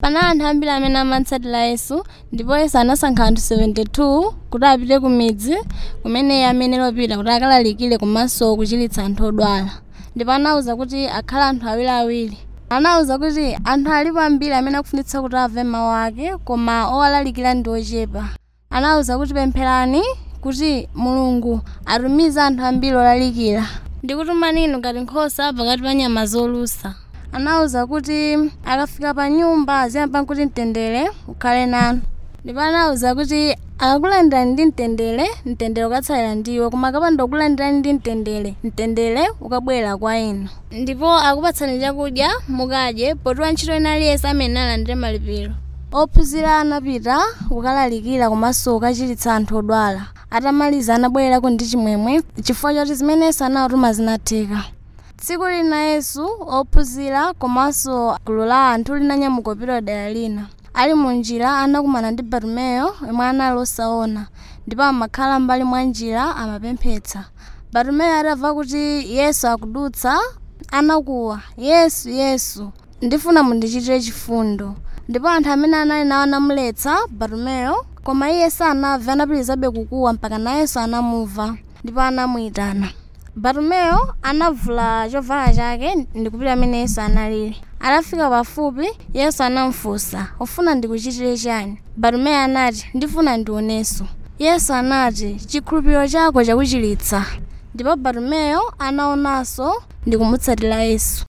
panali anthu ambiri amene amatsatira yesu ndipo yesu anasankha anthu 72 kuti apite ku midzi kumene iye amene lopita kuti akalalikire komanso kuchiritsa anthu odwala ndipo anawuza kuti akhale anthu awiriawiri anawuza kuti anthu alipo ambiri amene akufunitsa kuti amve mawu ake koma owalalikira ndi ochepa anawuza kuti pempherani kuti mulungu atumize anthu ambiri olalikira ndikutumani inu ngati nkhosa pakati pa nyama zolusa anawuza kuti akafika pa nyumba aziyamba kuti mtendere ukhale nanu ndipo anawuza kuti akakulandirani ndi mtendere mtendere ukatsalira ndiwe koma akapanda kukulandirani ndi mtendere mtendere ukabwera kwa inu ndipo akupatsani chakudya mukadye poti wantchito ena aliyense amene alandire malipiro ophunzira anapita kukalalikira komanso kukachiritsa anthu odwala atamaliza anabwererako ndi chimwemwe chifukwa choti zimene yesu anawatuma zinatheka tsiku lina yesu ophunzira komanso gulu la anthu linanyamuka kupita dera lina ali munjira anakumana ndi bartumeyo yemwe anali osaona ndipo amakhala m'mbali mwa njira amapemphetsa bartumeyo atamva kuti yesu akudutsa anakuwa yesu yesu ndifuna mundichitire chifundo ndipo anthu amene anali nawo anamuletsa bartumeyo koma iye sanamve anapitirizabe kukuwa mpaka na yesu anamumva ndipo anamuyitana bartumeyo anavula chovala chake ndikupita amene yesu analili atafika pafupi yesu anamfunsa ufuna ndikuchitire chani bartumeyo anati ndifuna ndionenso yesu anati chikhulupiriro chako chakuchiritsa ndipo bartumeyo anaonanso ndikumutsatira yesu